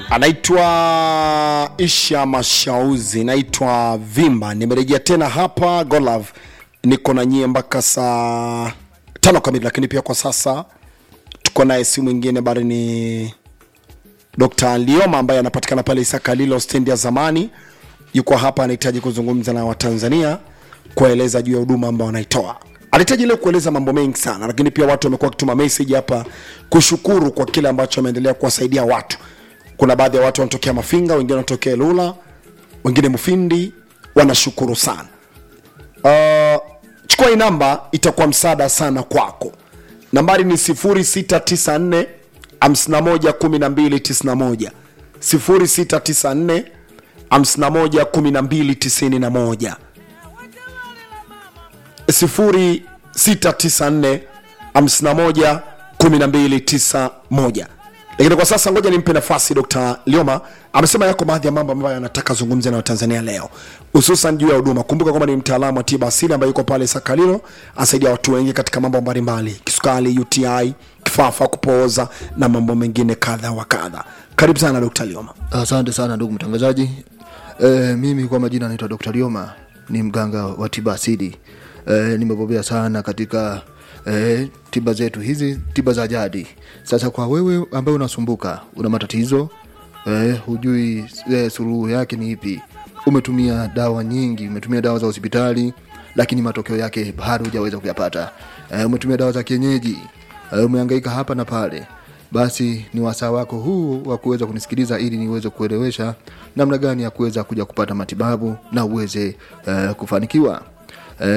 anaitwa Isha Mashauzi, naitwa Vimba. Nimerejea tena hapa Golove, niko na nyie mpaka saa tano kamili, lakini pia kwa sasa tuko naye si mwingine bali ni Dr. Lioma ambaye anapatikana pale Isakalilo stendi ya zamani. Yuko hapa, anahitaji kuzungumza na Watanzania kuwaeleza juu ya huduma ambao wanaitoa. Anahitaji leo kueleza mambo mengi sana, lakini pia watu wamekuwa wakituma message hapa kushukuru kwa kile ambacho ameendelea kuwasaidia watu. Kuna baadhi ya watu wanatokea Mafinga, wengine wanatokea Lula, wengine Mufindi, wanashukuru sana. Uh, chukua hii namba, itakuwa msaada sana kwako. Nambari ni 0694 51 12 91 0694 51 12 91 0694 51 1291 lakini kwa sasa ngoja nimpe nafasi Dr. Lioma. Amesema yako baadhi ya mambo ambayo anataka zungumze na Watanzania leo, hususan juu ya huduma. Kumbuka kwamba ni mtaalamu wa tiba asili ambaye yuko pale Sakalilo, asaidia watu wengi katika mambo mbalimbali, kisukari, UTI, kifafa, kupooza na mambo mengine kadha wa kadha. Karibu sana Dr. Lioma. Asante sana ndugu mtangazaji. E, mimi kwa majina naitwa Dr. Lioma, ni mganga wa tiba asili. E, nimebobea sana katika e, tiba zetu hizi, tiba za jadi. Sasa kwa wewe ambaye unasumbuka, una matatizo e, hujui e, suluhu yake ni ipi, umetumia dawa nyingi, umetumia dawa za hospitali, lakini matokeo yake bado hujaweza kuyapata. E, umetumia dawa za kienyeji, e, umehangaika hapa na pale basi ni wasaa wako huu wa kuweza kunisikiliza ili niweze kuelewesha namna gani ya kuweza kuja kupata matibabu na uweze uh, kufanikiwa